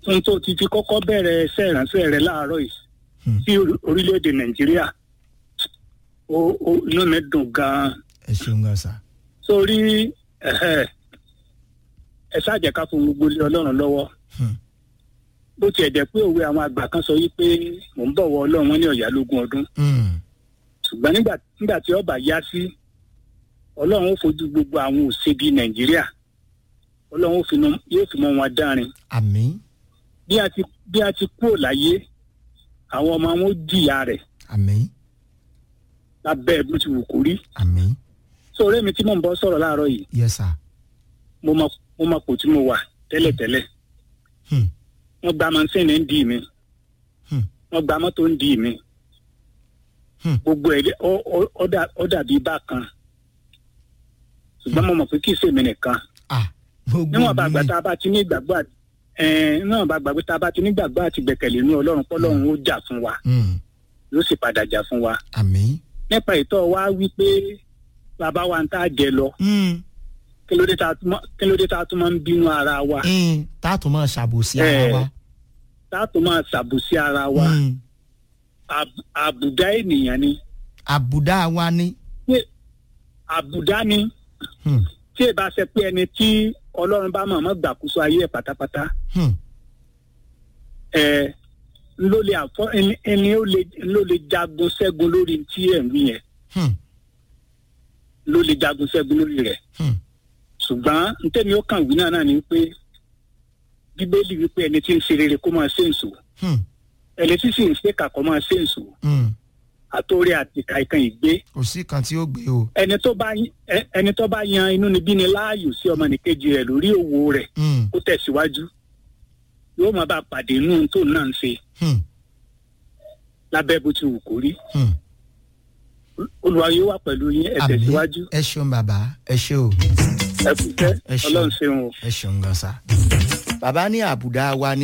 ohun tó ti fi kọ́kọ́ bẹ̀rẹ̀ ẹsẹ̀ ìránṣẹ́ rẹ láàárọ̀ yìí Hmm. sí orí- orílẹ̀-èdè nàìjíríà ó ó inú mi dùn gan-an ẹ ṣeun gan sa. sórí ẹ̀hẹ́, ẹ ṣáàjẹ́ ká fún gbogbo ilé ọlọ́run lọ́wọ́ Hmm. bó tiẹ̀ jẹ́ pé òwe àwọn àgbà kan sọ wípé mò ń bọ̀wọ̀ ọlọ́run wọn ní ọ̀yá lógún ọdún Hmm. ṣùgbọ́n nígbà nígbà tí ọba yá sí ọlọ́run ó fojú gbogbo àwọn òṣèbí nàìjíríà ọlọ́run ó fi mọ- yóò fi mọ wọn dárin àmín bí a ti bí a ti kúrò láyé àwọn ọmọ wọn ó jìyà rẹ̀ àmín lábẹ́ bó ti wù kó rí àmín so ọ̀rẹ́ mi tí mò ń bọ́ sọ̀rọ̀ láàárọ̀ yìí yes sir. mo mọ mo mọ kò tí mo wà tẹ́lẹ̀tẹ́lẹ̀ Hmm. wọ́n gba mọ́sẹ́ni ń dì mí Hmm. wọ́n gba mọ́tò ń dì mí Hmm. gbogbo ẹ̀ ọ- ọ- ọ dà- ọ dàbí bákan ṣùgbọ́n mo mọ̀ pé kì í ṣèmi nìkan ah gbogbo níwọ̀n bá mi gbà ni. tá a bá ti ní ìgbàgbọ́ àti ẹ̀ẹ́n níwọ̀n bá gbàgbé tá a bá ti ní ìgbàgbọ́ àti gbẹ̀kẹ̀lé inú ọlọ́run pọ́lọ́run ó jà fún wa Hmm. yóò sì padà jà fún wa àmín. nípa ìtọ́ wa wí pé bàbá wa ń tá a jẹ lọ Hmm. kí ló dé tá a tún mọ́- kí ló dé tá a tún máa ń bínú ara wa Hmm. tá a tún máa ṣàbòsí ara Eh, wa. tá a tún máa ṣàbùsí ara wa Hmm. Àb- àbùdá ènìyàn ni àbùdá wa ni. pé àbùdá ni Hmm. tí ì bá ṣe pé ẹni tí ọlọ́run bá mọ̀ọ́mọ́ gbàkóso ayé ẹ̀ pátápátá Hmm. ẹ̀ ló lè àfọ ẹni ẹni ó lè ló lè jagun ṣẹ́gun lórí tí ẹ̀ ń wí yẹn Hmm. ló lè jagun ṣẹ́gun lórí rẹ̀ Hmm. ṣùgbọ́n ntẹ́mi ó kàn wí náà náà ni pé bíbélì wípé ẹni tí ń ṣe rere kó máa ṣe èso Hmm. ẹni tí sì ń ṣe kàkọ́ máa ṣe èso Hmm. àtòrí àti kàìkan ìgbé kò sí kan tí ó gbé o. ẹni tó bá ẹ- ẹni tó bá yan inú níbí ni láàyò sí ọmọnìkejì rẹ̀ lórí òwò rẹ̀ Hmm. kó tẹ̀síwájú yóò máa bá a pàdé inú tó náà ń ṣe Hmm. lábẹ́ bó ti wù kó rí Hmm. olùwà yóò wà pẹ̀lú yín ẹ àmín tẹ̀síwájú ẹ ṣeun bàbá ẹ ṣe o ẹ kú tẹ́ Ẹ ṣeun. ọlọ́run ṣeun o. ẹ ṣeun gan sa. bàbá ní àbùdá wa ni.